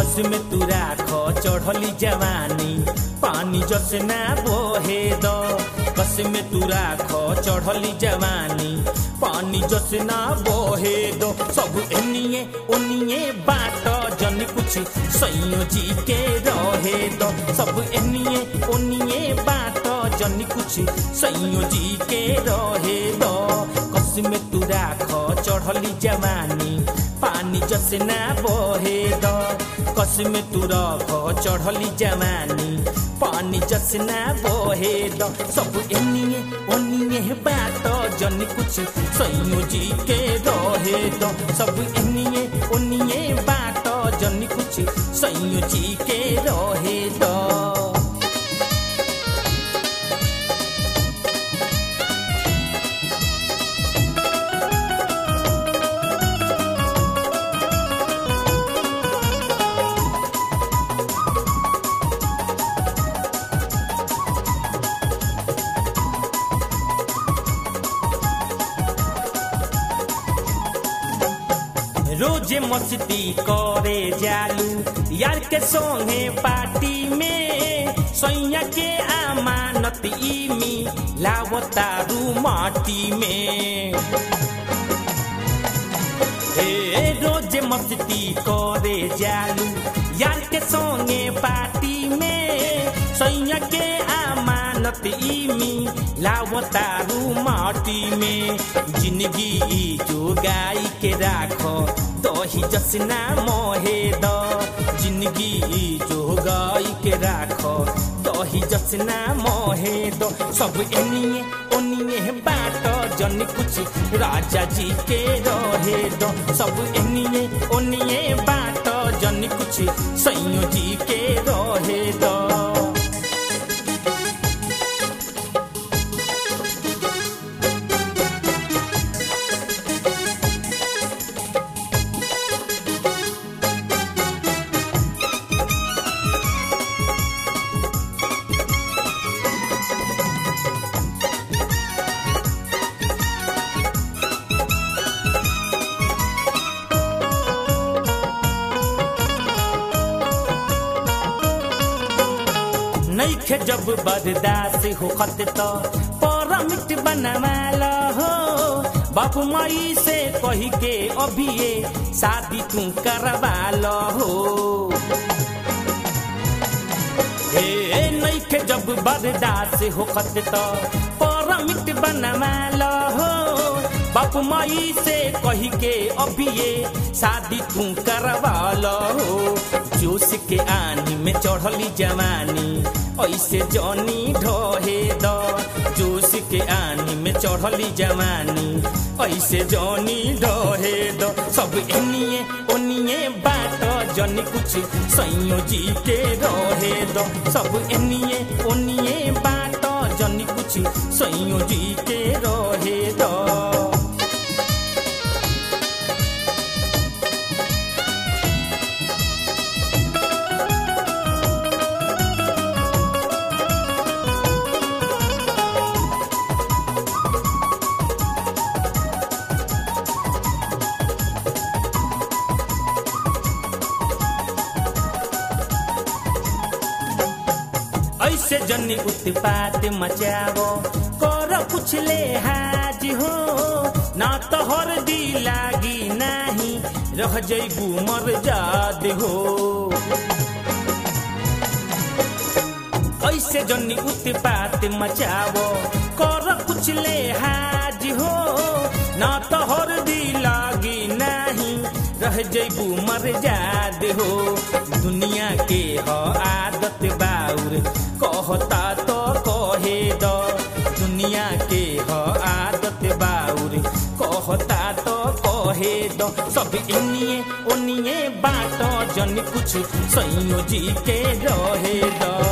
कस में तू राख चढ़ली जवानी पानी जस ना बोहे द कस में तू राख चढ़ली जवानी पानी जस ना बोहे दो सब एनिए ओनिए बाट जन कुछ सैयो जी के रहे दो सब एनिए ओनिए बाट जन कुछ सैयो जी के रहे दो कस में तू राख चढ़ली जवानी पानी जस ना बोहे द कस में तू रख चढ़ली जवानी पानी जस ना बोहे द सब एनिए ओनिए बात जन कुछ सैयो जी के रहे द सब एनिए ओनिए बात जन कुछ सैयो जी के रहे द रोजे मस्ती करे जालू यार के संगे पार्टी में सैया के अमानत इमी लावतारू माटी में ए रोजे मस्ती करे जालू यार के संगे पार्टी में सैया के अमानत इमी लावतारू माटी में जिंदगी जो गाई के राखो दही जसना मोहे द जिंदगी जो गाई के राखो दही जसना मोहे दो सब एनिए ओनिए बाट जन कुछ राजा जी के रहे दो सब एनिए ओनिए बाट जन कुछ सैयो जी के रहे दो नैखे जब बर्दाश्त होखत त परमिट बनवाल हो बापू माई से कही के अभिये शादी तू करवाल हो ए नैखे जब बर्दाश्त होखत त परमिट बनवाल हो बापू माई से कही के अभिये शादी तू करवाल हो जोश के आनी में चढ़ली जवानी ऐसे जनी ढोहे द जोश के आनी में चढ़ली जवानी ऐसे जनी ढोहे द सब एनिए ओनिए बाट जन कुछ सैयो जी के रहे द सब एनिए ओनिए बाट जन कुछ सैयो जी के रहे द ऐसे जनी उत्पात मचावो कर कुछ ले हाज हो ना तो हर दी लागी नाही रह जैबू मर जाद हो ऐसे जनी उत्पात मचावो कर कुछ ले हाज हो ना तो हर दी लागी नाही रह जैबू मर जाद हो दुनिया के ह आदत बाउर कहता तो कहे द दुनिया के ह आदत बाउर कहता तो कहे द सब इनिए ओनिए बाट जन कुछ सैयो जी के रहे द